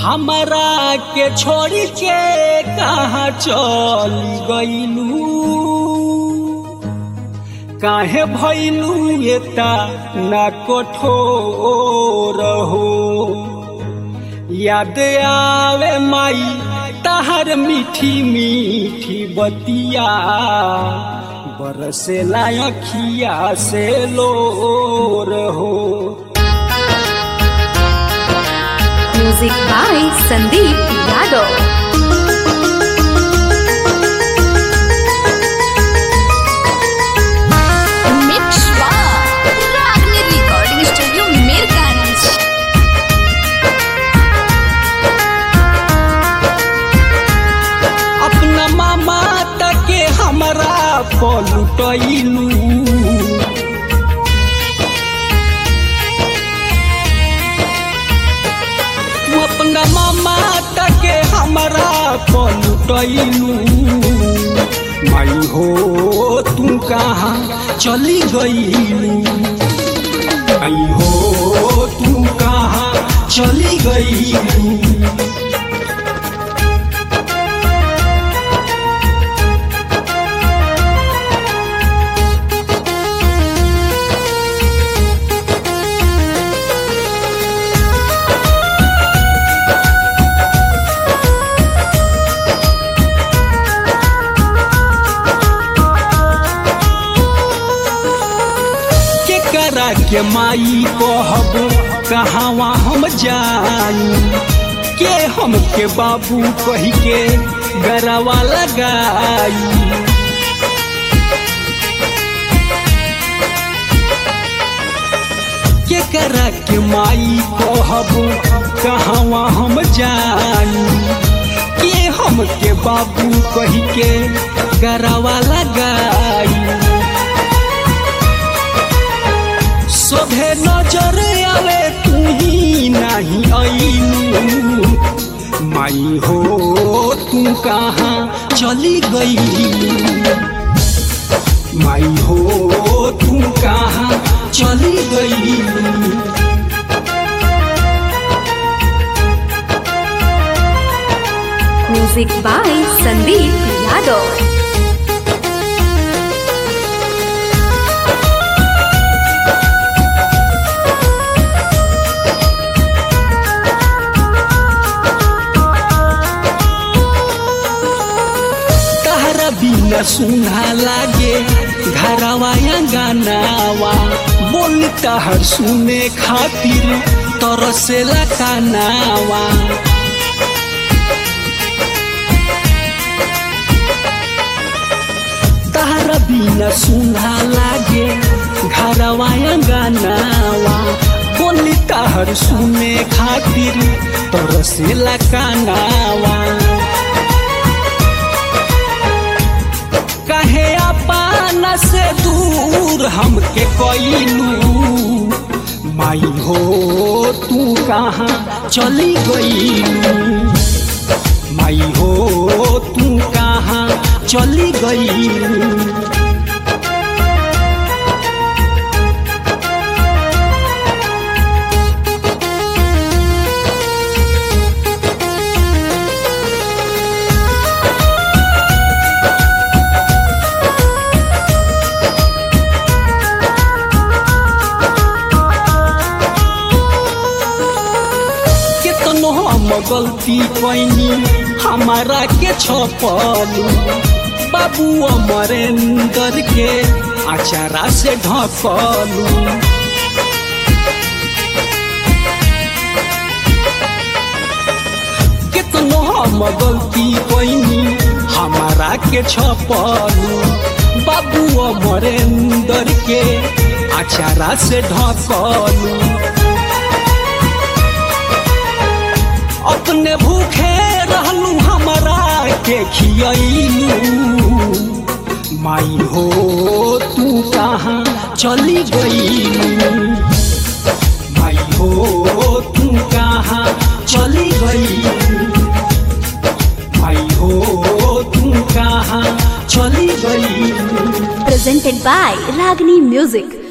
हमरा के छोड़ के कहाँ चल गईलू काहे भैलू एता ना कठोर हो याद आवे माई तहर मीठी मीठी बतिया बरसेला अखिया से लोर हो music by Sandeep Yadav Mix by Ragni Recording Studio, Mirganj. अपना मामा तके हमरा पलटैलू तू अपना मामा तके हमरा पलटैलू माई हो तू कहाँ चली गईलू आई हो तू कहाँ चली गईलू के करा के माई कहब कहवा हम जाई के हम के बाबू कही के गरवा लगाई के करा के माई कहब कहवा हम जाई के हम के बाबू कही के गरवा लगाई सोभे नजर आवे तू ही नहीं आईलू माई हो तू कहाँ चली गई माई हो तू कहाँ चली गई म्यूजिक बाय संदीप यादव तहरा बिना सुना लागे घरवा गानावा बोल तहर सुने खातिर तरसेला कानावा तहरा बिना सुना लागे घरवा गानावा बोल तहर सुने खातिर तरसेला कानावा कहे अपना से दूर हमके कैलू माई हो तू कहाँ चली गईलू माई हो तू कहाँ चली गईलू केतनो हम गलती कैनी हमारा के छपलू बाबू अमरेंद्र के अचारा से ढकलू केतनो हम गलती कैनी हमारा के छपलू बाबू अमरेंद्र के अचारा से ढकलू अपने भूखे रहलू हमरा के खियलू माई हो तू कहाँ चली गईलू माई हो तू कहाँ चली गईलू माई हो तू कहाँ चली गईलू presented by Ragni Music.